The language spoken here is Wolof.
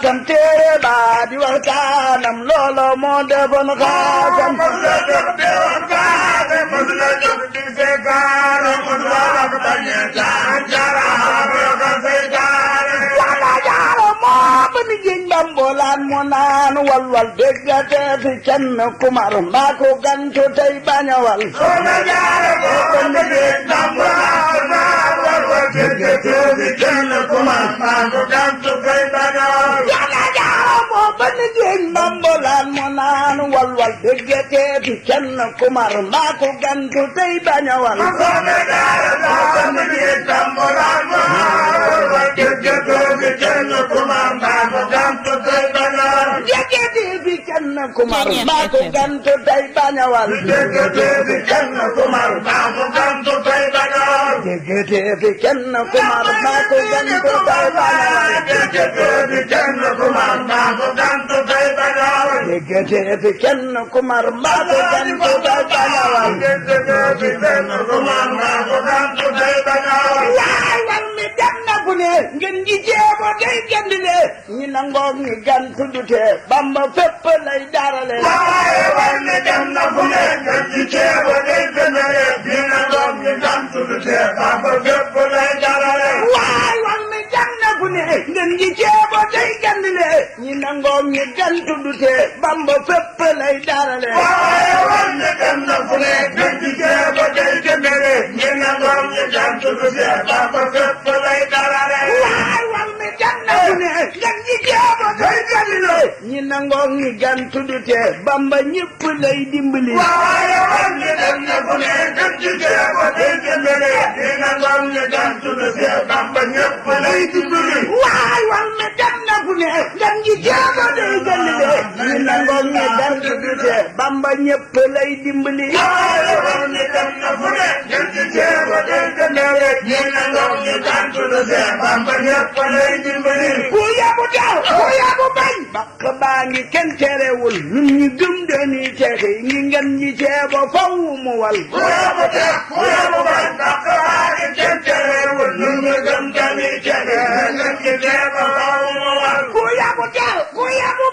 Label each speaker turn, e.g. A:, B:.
A: xaasam téere baa di waxtaanam loolo moo defoon xaasam wala jaara moo ba ni géej bambolaan mu naan walwal déggate fi kenn kumar mbaa ko gantu tey bañawal yàlla jaara moo ba ni géej bambolaan mu naan walwal déggate fi kenn kumar mbaa ko gantu tey bañawal déggate fi kenn kumar mbaa ko gantu tey bañawal déggate fi kenn kumar mbaa ko gantu tey bañawal déggate fi kenn kumar mbaa ko gantu tey bañawal déggate fi kenn kumar mbaa ko gantu tey bañawal waay wal mi dem na fu ne ngeen ji jeebo day gandile ñi nangoog ñi gantu dute bamba fépp lay darale waay wal mi dem na fu ne ngeen ji jeebo day gandile ñi nangoog ñi gantu dute bamba fépp lay darale waay wal mi dem na fu ne ngeen ji jeebo day gandile ñi nangoog ñi gantu dute bamba ñëpp lay dimbali waay wal mi dem na fu ne ngeen ji jeebo day gandile ñi nangoog ñi gantu dute bamba ñëpp lay dimbali ku yabu daw ku yabu bañ bakk baa ngi kenn terewul ñun ñi gëm dañuy texe ñi ngeen ñi ceebo faw mu wal ku yabu daw ku yabu